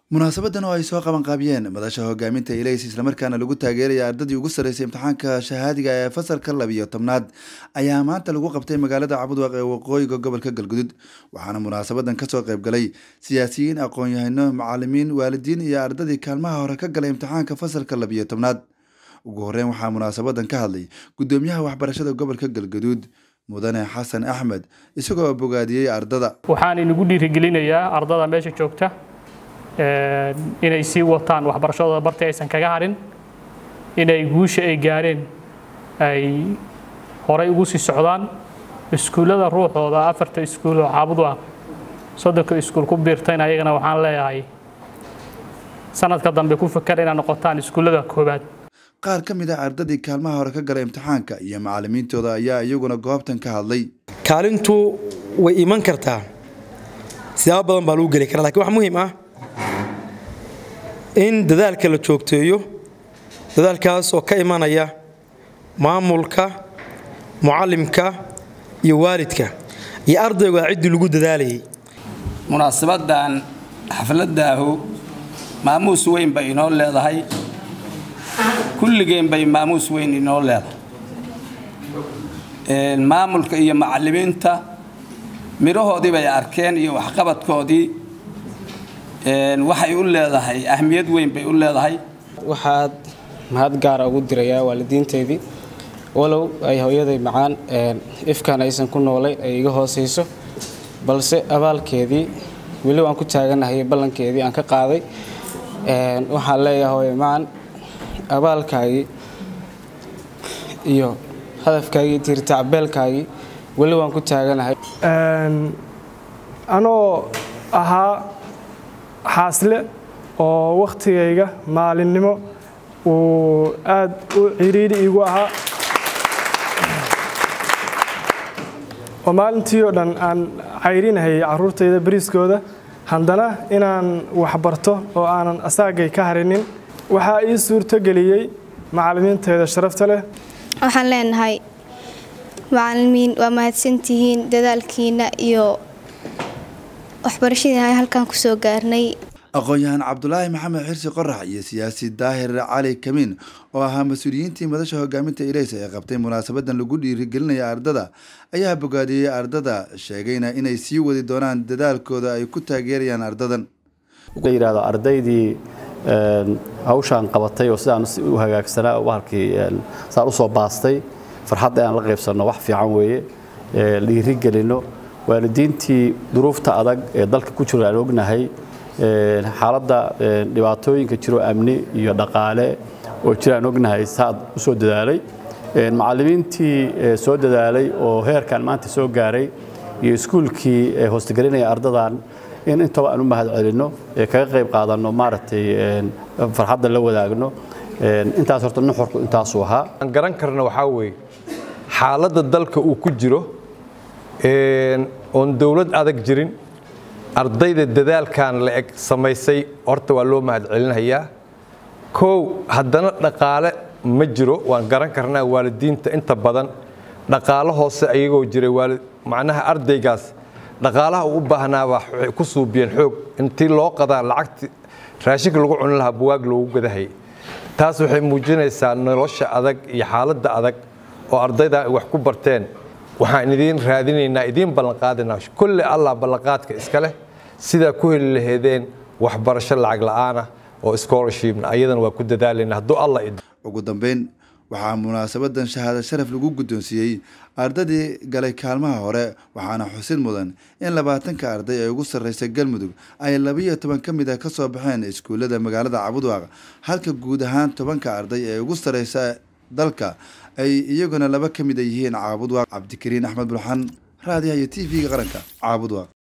munaasabadan oo ay soo qabanqaabiyeen madasha hogaaminta ilays islamarkaana lagu taageeraya ardadii ugu sarreysay imtixaanka shahaadiga ee fasalka labiyo tobnaad ayaa maanta lagu qabtay magaalada cabudwaq ee waqooyiga gobolka galgudud waxaana munaasabadan kasoo qaybgalay siyaasiyiin aqoon-yahano macalimiin waalidiin iyo ardadii kaalmaha hore ka galay imtixaanka fasalka labiyo tobnaad ugu horeyn waxaa munaasabadan ka hadlay gudoomiyaha waxbarashada gobolka galgaduud mudane xasan axmed isagoo bogaadiyey ardada waxaan inagu dhiirigelinayaa ardada meesha joogta inay sii wataan waxbarashadooda barti aysan kaga harin inay guusha ay gaareen ay horay ugu sii socdaan iskuullada ruuxooda afarta iskuul oo caabud ah soddonka iskuul ku biirtayna ayagana waxaan leeyahay sanadka dambe ku fakar inaad noqotaan iskuullada koowaad qaar ka mid ah ardadii kaalmaha hore ka galay imtixaanka iyo macalimiintooda ayaa iyaguna goobtan ka hadlay kaalintu way iman kartaa siyaabo badan baa lagu geli karaa lakiin wax muhiim ah in dadaalka la joogteeyo dadaalkaas oo ka imanaya maamulka mucallimka iyo waalidka iyo ardaygu aa ciddii lagu dadaalayay munaasabadan xafladaahu maamuus weyn bay inoo leedahay kulligeen bay maamuus weyn inoo leedahay maamulka iyo macallimiinta midhahoodii bay arkeen iyo waxqabadkoodii waxay u leedahay ahmiyad weyn bay u leedahay waxaad mahad gaara ugu dirayaa waalidiinteydii walow ay hooyaday macaan ifkan aysan ku noolayn ay iga hoosayso balse abaalkeedii weli waan ku taaganahay ballankeedii aan ka qaaday waxaan leeyahay hooye macaan abaalkaagii iyo hadafkaagii tiirtacbeelkaagii weli waan ku taaganahay anoo ahaa xaasle oo wakhtigayga maalinnimo uu aad u ciriiri iigu ahaa oo maalintii oo dhan aan cayrinahayay carruurtayda bariiskooda haddana inaan waxbarto oo aanan asaagay ka harinin waxaa ii suurto geliyey macallimiinteeda sharafta leh waxaan leenahay macalimiin waa mahadsantihiin dadaalkiina iyo waxbarashadii halkaan kusoo gaarnay aqoon-yahaan cabdulaahi maxamed xirsi qorax iyo siyaasi daahir cali kamiin oo ahaa mas-uuliyiintii madasha hogaaminta ileysa ee qabtay munaasabadan lagu dhiirigelinaya ardada ayaa bogaadiyey ardada sheegayna inay sii wadi doonaan dadaalkooda ay ku taageerayaan ardadan yidhahdo ardaydii hawshaan qabatay oo sidaan u hagaagsanaa bahalkii saan usoo baastay farxadda inaan la qaybsanno wax fiican weeye dhiirigelino waalidiintii duruufta adag ee dalka ku jiro aan ognahay xaaladda dhibaatooyinka jiro amni iyo dhaqaale oo jira aan ognahay saad u soo dadaalay macallimiintii soo dadaalay oo heerkan maanta soo gaaray iyo iskuulkii hoostegelinaya ardadan in intaba aan u mahad celinno kaga qayb qaadanno maaragtay farxadda la wadaagno intaas horta nuxurku intaasuu ahaa aan garan karna waxaa weeye xaaladda dalka uu ku jiro oon dowlad adag jirin ardayda dadaalkan la eg samaysay horta waa loo mahad celinayaa kow haddana dhaqaale ma jiro waan garan karnaa waalidiinta inta badan dhaqaalo hoose ayagoo jiray macnaha ardaygaas dhaqaalaha uu u baahnaabaa waxay ku suubiyeen xoog intii loo qadaa lacagti raashinka lagu cuni lahaa buwaag loogu gadahay taas waxay muujinaysaa nolosha adag iyo xaaladda adag oo ardayda ay wax ku barteen waxaan idiin raadinaynaa idiin ballanqaadinaa kulle allah ballanqaadka iska leh sidaa ku heli laheedeen waxbarasho lacag la'aanah oo scholarshipna ayadana waa ku dadaalayna hadduu allah ugu dambeyn waxaa munaasabadan shahaado sharaf lagu guddoonsiiyey ardadii galay kaalmaha hore waxaana xusid mudan in labaatanka arday ee ugu sarreysa galmudug ay labiyo toban ka mid ah ka soo baxeen iskuullada magaalada cabudwaaq halka guud ahaan tobanka arday ee ugu sarreysa dalka ay iyaguna laba ka mid a yihiin caabudwaaq cabdikariin axmed bulxan raadiyaha iyo t v-ga qaranka caabudwaaq